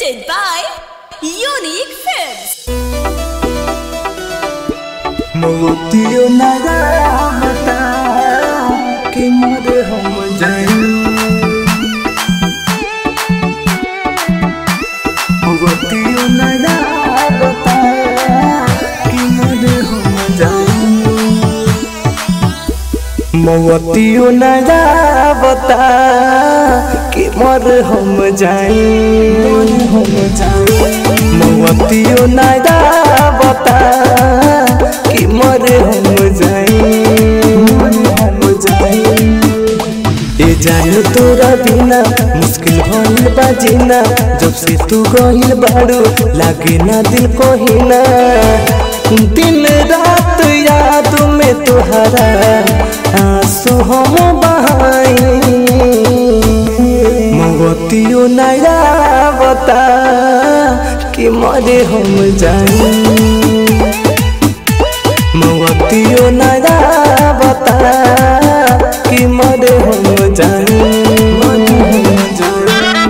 presented by Unique Films. मोतियो नगावता कि मोर हम जाई मोतियो नगावता कि मोर हम जाई मोतियो नगावता कि मोर हम जाई हम जाई मोतियो नगावता कि मोर हम जाई हम जाई ए जान तोरा बिना मुश्किल भइल बा जीना जब से तू गइल बाड़ू लागे ना दिल कोहिना दिन रात याद में तोहरा आंसू हम बहाई मोतियो नया बता कि मरे हम जाई मोतियो नया बता कि मरे हम जाई मरे हम जाई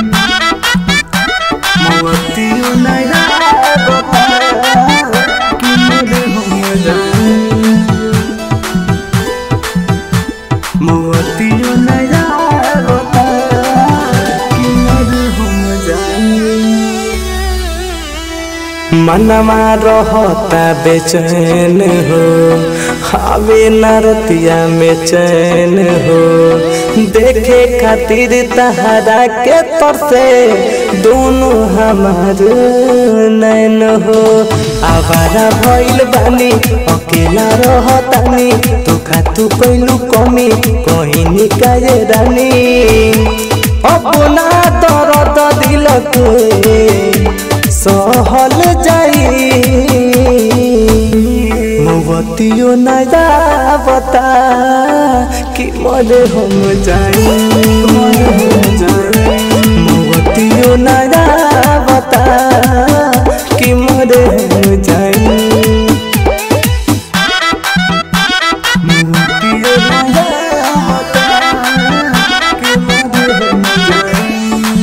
मोतियो नया बता कि मरे हम जाई मोतियो नया बता कि मरे हम जाई मनवा रहता बेचैन हो हवे नरतिया में चैन हो देखे खातिर तहरा के तरसे दोनों हमार नैन हो आवारा भइल बानी अकेला रहतानी तो खातू कैलू कमी कहीं निकाये रानी अपना दर्द दिल के सहल जाई मोतियो नया बता कि मरे हम जाई मोतियो नया बता कि मरे हम जाई मोतियो नया बता कि मरे हम जाई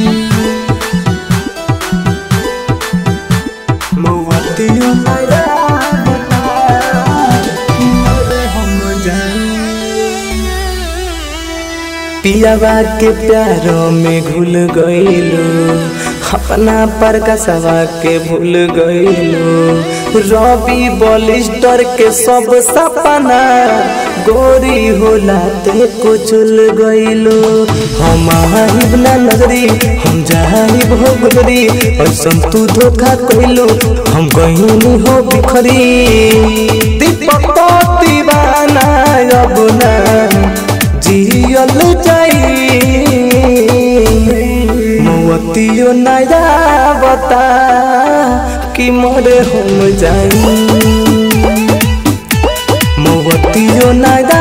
मोतियो नया बता कि मरे हम जाई पियावा के प्यारों में घुल गईलो अपना पर कसवा के भूल गईलो रवि बलिस्टर के सब सपना गोरी होला ते कुचल गईलो हम आहिब ना नगरी हम जाहिब हो गुजरी ऐसन तू धोखा कइलो हम गईनी हो बिखरी दीपक दीवाना अब ना जियल जाई मोतियो नया बता कि मोरे हम जाई मोतियो नया